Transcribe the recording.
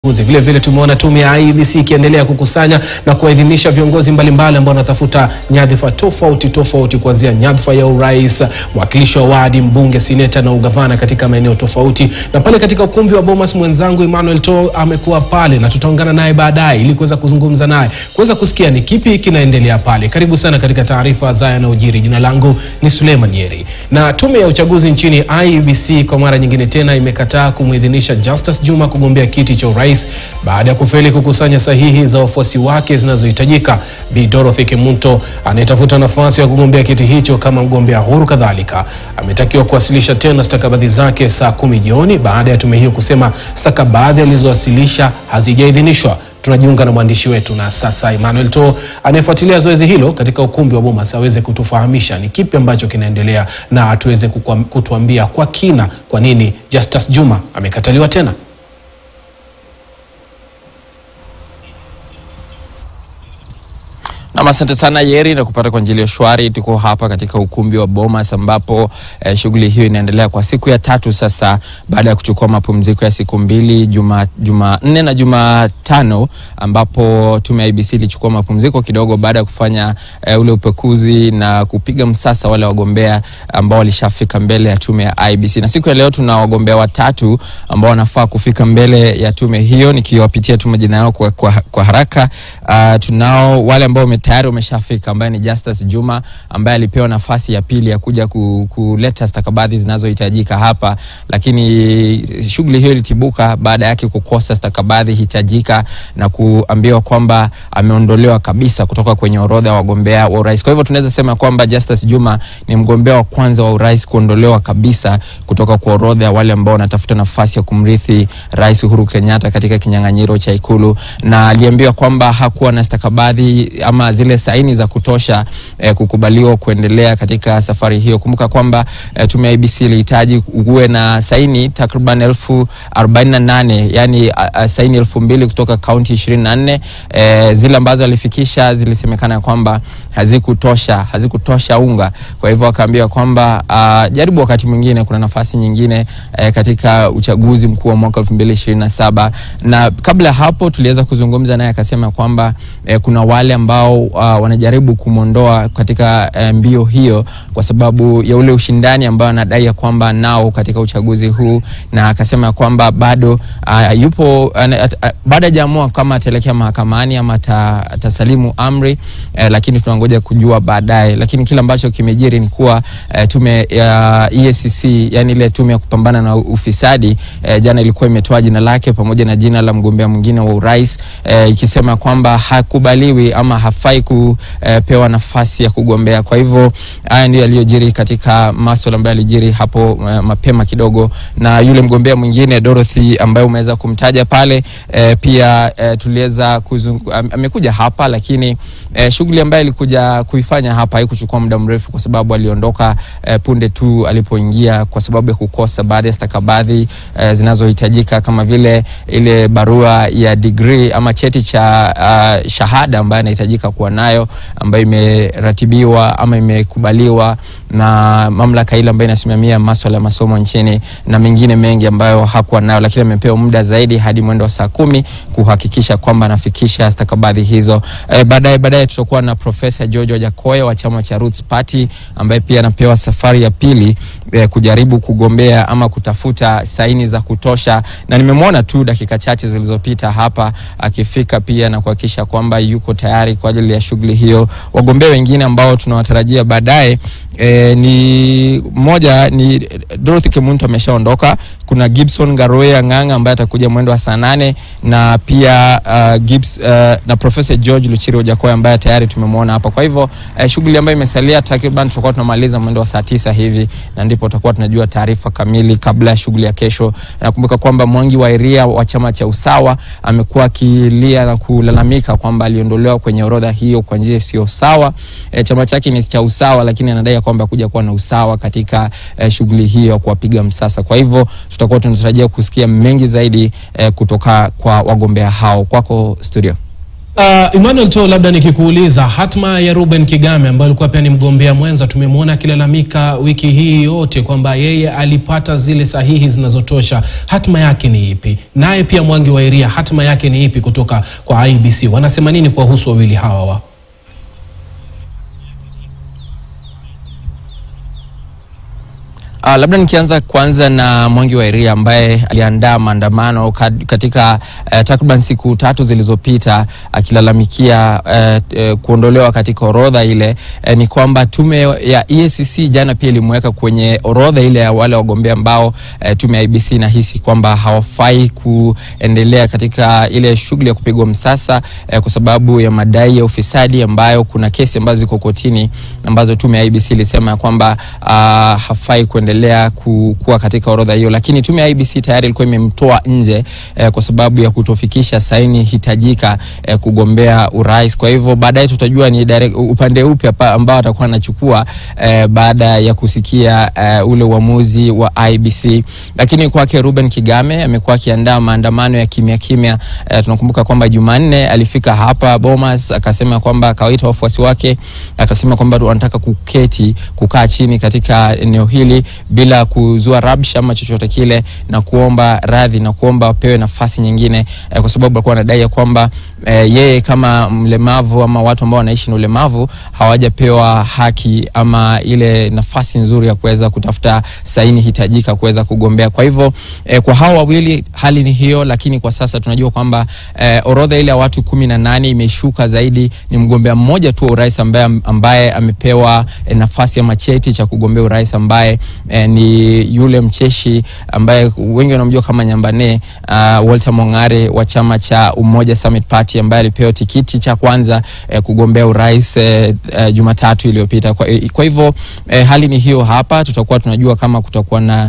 uchaguzi. Vile vile tumeona tume ya IEBC ikiendelea kukusanya na kuwaidhinisha viongozi mbalimbali ambao wanatafuta nyadhifa tofauti tofauti, kuanzia nyadhifa ya urais, mwakilishi wa wadi, mbunge, seneta na ugavana katika maeneo tofauti. Na pale katika ukumbi wa Bomas, mwenzangu Emmanuel To amekuwa pale na tutaungana naye baadaye ili kuweza kuzungumza naye kuweza kusikia ni kipi kinaendelea pale. Karibu sana katika taarifa za yanayojiri. Jina langu ni Suleiman Yeri. Na tume ya uchaguzi nchini IEBC kwa mara nyingine tena imekataa kumwidhinisha Justus Juma kugombea kiti cha urais baada ya kufeli kukusanya sahihi za wafuasi wake zinazohitajika. Bi Dorothy Kimunto anayetafuta nafasi ya kugombea kiti hicho kama mgombea huru kadhalika ametakiwa kuwasilisha tena stakabadhi zake saa kumi jioni baada ya tume hiyo kusema stakabadhi alizowasilisha hazijaidhinishwa. Tunajiunga na mwandishi wetu na sasa Emmanuel To anayefuatilia zoezi hilo katika ukumbi wa Bomas aweze kutufahamisha ni kipi ambacho kinaendelea na tuweze kukua- kutuambia kwa kina kwa nini Justus Juma amekataliwa tena. Nam, asante sana Yeri na kupata kwa njia shwari. Tuko hapa katika ukumbi wa Bomas ambapo eh, shughuli hiyo inaendelea kwa siku ya tatu sasa, baada ya kuchukua mapumziko ya siku mbili, Juma Jumanne na Jumatano, ambapo tume ya IEBC ilichukua mapumziko kidogo baada ya kufanya eh, ule upekuzi na kupiga msasa wale wagombea ambao walishafika mbele ya tume ya IEBC. Na siku ya leo tuna wagombea watatu ambao wanafaa kufika mbele ya tume hiyo, nikiwapitia tu majina yao kwa, kwa, kwa haraka. Uh, tunao wale ambao wame tayari wameshafika ambaye ni Justus Juma ambaye alipewa nafasi ya pili ya kuja ku, kuleta stakabadhi zinazohitajika hapa, lakini shughuli hiyo ilitibuka baada yake kukosa stakabadhi hitajika na kuambiwa kwamba ameondolewa kabisa kutoka kwenye orodha ya wagombea wa urais. Kwa hivyo tunaweza sema kwamba Justus Juma ni mgombea wa kwanza wa urais kuondolewa kabisa kutoka kwa orodha ya wale ambao wanatafuta nafasi ya kumrithi Rais Uhuru Kenyatta katika kinyang'anyiro cha Ikulu, na aliambiwa kwamba hakuwa na stakabadhi ama zile saini za kutosha eh, kukubaliwa kuendelea katika safari hiyo. Kumbuka kwamba eh, tume ya IEBC ilihitaji uwe na saini takriban elfu arobaini na nane yani a, a, saini elfu mbili kutoka kaunti ishirini na nne eh, zile ambazo alifikisha zilisemekana kwamba hazikutosha hazikutosha unga. Kwa hivyo akaambiwa kwamba uh, jaribu wakati mwingine, kuna nafasi nyingine eh, katika uchaguzi mkuu wa mwaka elfu mbili ishirini na saba na kabla ya hapo tuliweza kuzungumza naye akasema kwamba eh, kuna wale ambao uh, wanajaribu kumwondoa katika eh, mbio hiyo kwa sababu ya ule ushindani ambao anadai ya kwamba nao katika uchaguzi huu, na akasema kwamba bado uh, yupo uh, uh, bado hajaamua kama ataelekea mahakamani ama ata- atasalimu amri eh, lakini tunangoja kujua baadaye. Lakini kile ambacho kimejiri ni kuwa eh, tume ya EACC yani ile tume ya kupambana na ufisadi eh, jana ilikuwa imetoa jina lake pamoja na jina la mgombea mwingine wa urais eh, ikisema kwamba hakubaliwi ama hafai kupewa nafasi ya kugombea. Kwa hivyo haya ndio yaliyojiri katika masuala ambayo yalijiri hapo eh, mapema kidogo, na yule mgombea mwingine Dorothy ambaye umeweza kumtaja pale eh, pia eh, tuliweza kuzungu, am, amekuja hapa lakini eh, shughuli ambayo alikuja kuifanya hapa haikuchukua muda mrefu, kwa sababu aliondoka eh, punde tu alipoingia kwa sababu ya kukosa baadhi ya stakabadhi eh, zinazohitajika kama vile ile barua ya degree ama cheti cha uh, shahada ambayo anahitajika kuwa nayo ambayo imeratibiwa ama imekubaliwa na mamlaka ile ambayo inasimamia masuala ya masomo nchini na mengine mengi ambayo hakuwa nayo, lakini amepewa muda zaidi hadi mwendo wa saa kumi kuhakikisha kwamba anafikisha stakabadhi hizo. Eh, baadaye baadaye tutakuwa na Profesa George Wajakoya wa chama cha Roots Party ambaye pia anapewa safari ya pili eh, kujaribu kugombea ama kutafuta saini za kutosha, na nimemwona tu dakika chache zilizopita hapa akifika pia na kuhakikisha kwamba yuko tayari kwa ajili ya shughuli hiyo. Wagombea wengine ambao tunawatarajia baadaye E, ni mmoja ni Dorothy Kimuntu ameshaondoka. Kuna Gibson Garoya Ng'ang'a ambaye atakuja mwendo wa saa nane na pia uh, Gibbs, uh, na Professor George Luchiri Ojakoya ambaye tayari tumemwona hapa. Kwa hivyo uh, shughuli ambayo imesalia takriban tutakuwa tunamaliza mwendo wa saa tisa hivi na ndipo tutakuwa tunajua taarifa kamili kabla ya shughuli ya kesho. Nakumbuka kwamba Mwangi wa Iria wa chama cha Usawa amekuwa akilia na kulalamika kwamba aliondolewa kwenye orodha hiyo kwa njia isiyo sawa. E, chama chake ni cha Usawa lakini anadai kwamba kuja kuwa na usawa katika eh, shughuli hiyo ya kuwapiga msasa. Kwa hivyo tutakuwa tunatarajia kusikia mengi zaidi eh, kutoka kwa wagombea hao. Kwako studio. Uh, Emmanuel to labda nikikuuliza hatma ya Ruben Kigame ambaye alikuwa pia ni mgombea mwenza, tumemwona akilalamika wiki hii yote kwamba yeye alipata zile sahihi zinazotosha. Hatma yake ni ipi? Naye pia Mwangi wa Iria, hatma yake ni ipi kutoka kwa IBC? Wanasema nini kuwahusu wawili hawa wa Uh, labda nikianza kwanza na Mwangi wa Iria ambaye aliandaa maandamano katika uh, takriban siku tatu zilizopita akilalamikia uh, uh, kuondolewa katika orodha ile. Uh, ni kwamba tume ya EACC jana pia ilimweka kwenye orodha ile ya wale wagombea ambao uh, tume ya IBC inahisi kwamba hawafai kuendelea katika ile shughuli ya kupigwa msasa uh, kwa sababu ya madai ya ufisadi ambayo kuna kesi ambazo ziko kotini ambazo tume ya IBC ilisema kwamba uh, hafai kuendelea endelea kuwa katika orodha hiyo, lakini tume ya IBC tayari ilikuwa imemtoa nje eh, kwa sababu ya kutofikisha saini hitajika eh, kugombea urais. Kwa hivyo baadaye tutajua ni direct, upande upi ambao atakuwa anachukua eh, baada ya kusikia eh, ule uamuzi wa IBC. Lakini kwake Ruben Kigame amekuwa akiandaa maandamano ya kimya kimya. Eh, tunakumbuka kwamba Jumanne alifika hapa Bomas akasema kwamba akawaita wafuasi wake akasema kwamba wanataka kuketi kukaa chini katika eneo hili bila kuzua rabsha ama chochote kile na kuomba radhi na kuomba wapewe nafasi nyingine eh, kwa sababu alikuwa anadai ya kwamba eh, yeye kama mlemavu ama watu ambao wanaishi na ulemavu hawajapewa haki ama ile nafasi nzuri ya kuweza kutafuta saini hitajika kuweza kugombea. Kwa hivyo eh, kwa hao wawili hali ni hiyo, lakini kwa sasa tunajua kwamba eh, orodha ile ya watu kumi na nane imeshuka zaidi. Ni mgombea mmoja tu wa urais ambaye, ambaye amepewa eh, nafasi ama cheti cha kugombea urais ambaye eh, ni yule mcheshi ambaye wengi wanamjua kama Nyambane uh, Walter Mongare wa chama cha Umoja Summit Party ambaye alipewa tikiti cha kwanza eh, kugombea urais eh, eh, Jumatatu iliyopita. Kwa, kwa hivyo eh, hali ni hiyo hapa, tutakuwa tunajua kama kutakuwa na